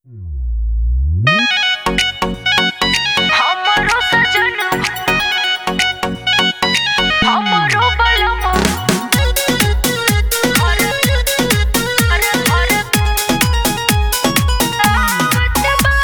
हमरो सजन हमरो बलम हर हर हर आवत बा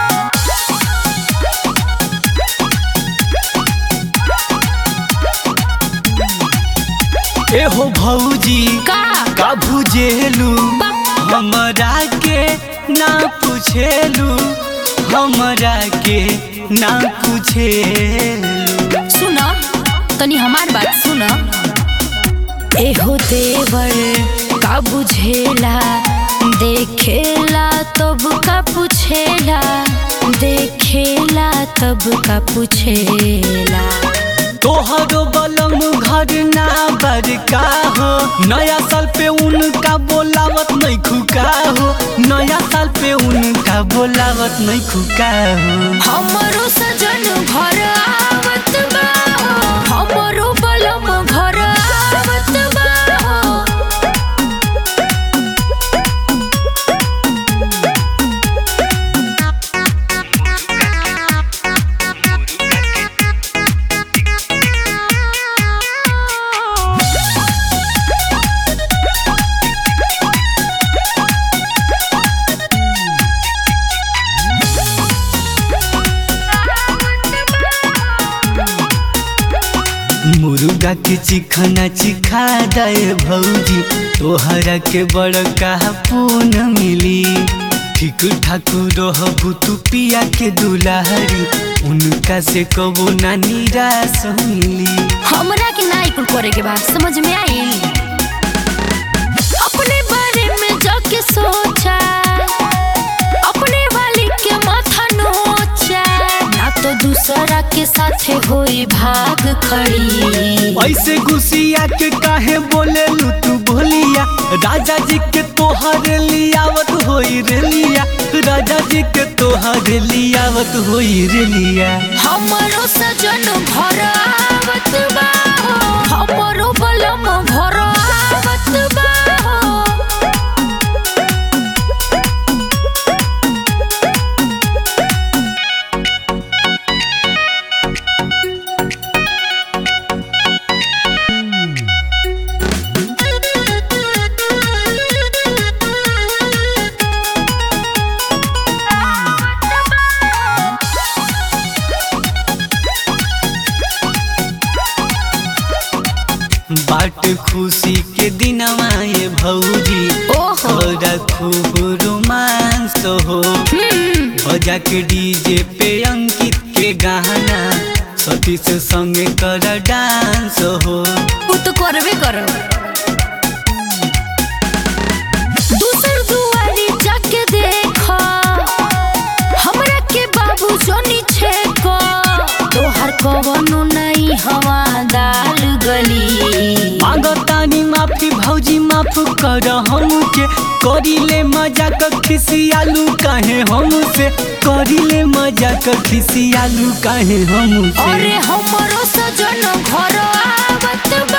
एहो भौजी का का भुजेलू हमरा के ना पूछेलू हमरा के ना पूछेलू सुन तनी हमार बात सुन एहो देवर का बुझेला देखेला तब का पूछेला देखेला तब का पूछेला तोहरो बलम घर ना बड़का हो नया साल पे उनका बोलावत नहीं खुका हो नया साल पे उनका बोलावत नहीं खुका हो हमरो सजन घर आवत बा हमरो बलम घर आवत बा मुर्गा के चिखना चिखा दे भौजी तोहरा के बड़का पून मिली ठीक ठाक रहबू तू पिया के दुलारी उनका से कबो ना निराश मिली हमरा के ना कुल करे के बा समझ में आइल अपने बारे में जाके सोचा अपने वाली के माथा नोचा ना तो दूसरा के साथे होई भाग खड़ी ऐसे गुसिया के काहे बोले लू तू बोलिया राजा जी के तोहरे लियावत होई रे लिया राजा जी के तोहरे लियावत होई रे लिया हमरो सजन घर आवत बा हमरो बलम घर आवत बा बाट खुशी के दिनवा ये भौजी ओहो थोड़ा खूब रोमांस हो बजा के डीजे पे अंकित के गाना सतीश संगे कर डांस हो उ तो करबे करब दूसर दुआरी जाके देखो हमरा के बाबू जोनी छेको तोहर कवनो नहीं हवा दाल गली मांगतानी माफी भौजी माफ कर हमके करिले मजाक खिसियालू काहे हमसे करिले मजाक खिसियालू काहे हमसे अरे हमरो सजन घर आवत